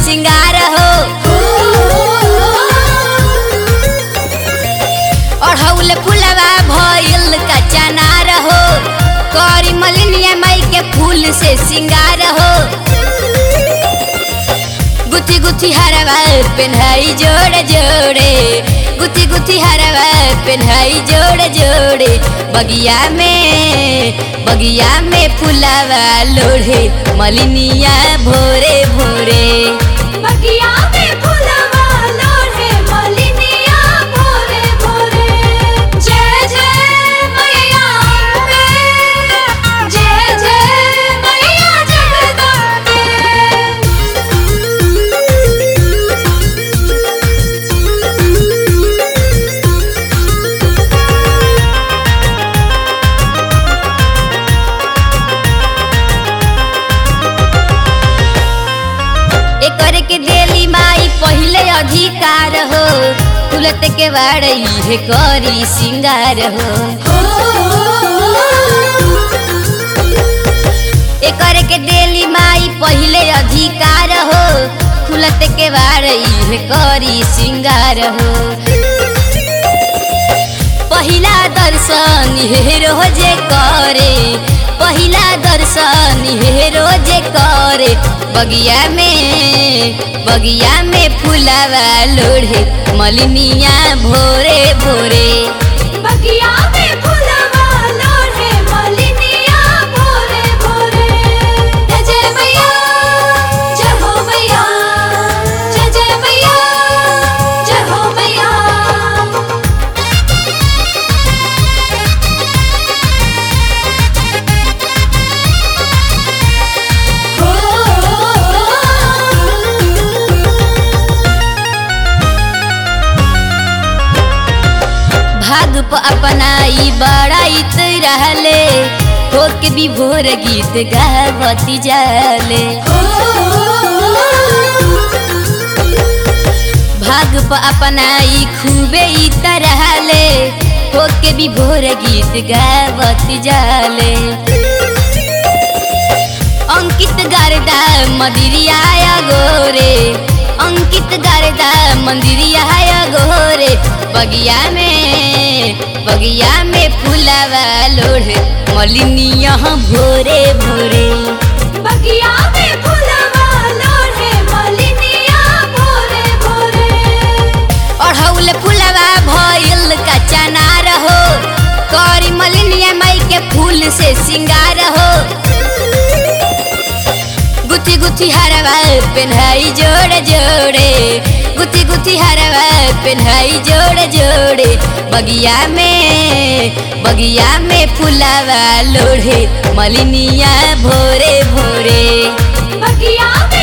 सिंगार हो अढ़ौल फुलवा भइल का चनार हो करी मलिनिया माई के फूल से सिंगार हो गुथी गुथी हरवा पेन्हाई जोड़े जोड़े गुथी गुथी हरवा पेन्हाई जोड़े जोड़े बगिया में बगिया में फुलावा लोढ़े मलिनिया भोरे भोरे बगिया में फुलवा लोढ़े मलिनिया भोरे भोरे जय जय मैया अम्बे जय जय मैया जगदम्बे एकर के देली माई पहिले अधिकार हो तुलत के बाड़ई है करी सिंगार हो एकर के देली माई पहिले अधिकार हो खुलत के बाड़ई है करी सिंगार हो पहिला दर्शन हे रोजे करे पहिला दर्शन हे रोजे करे बगिया में बगिया में फुलावा लोढ़े मलिनिया भोरे भोरे बगिया में फुलवा लोढ़े मलिनिया भोरे भोरे जय जय मैया जय हो मैया जय जय मैया जय हो मैया भाग प अपनाई बड़ाइत रहले होके भी भोर गीत गावती जाले भाग प अपनाई खूबे ई तरहले होके भी भोर गीत गावती जाले अंकित गारदा मदिरिया गोरे अंकित गारदा मंदिरिया गोरे बगिया में बगिया में फुलावा लोढ़ मलिनिया भोरे भोरे बगिया में फुलवा लोढ़े मलिनिया भोरे भोरे अढ़ौल फुलवा भइल का चनार हो करी मलिनिया माई के फूल से सिंगार हो गुथी गुथी हरवा पेन्हाई जोड़े जोड़े गुथी गुथी हरवा पेन्हाई जोड़े जोड़े बगिया में बगिया में फुलावा लोढ़े मलिनिया भोरे भोरे बगिया में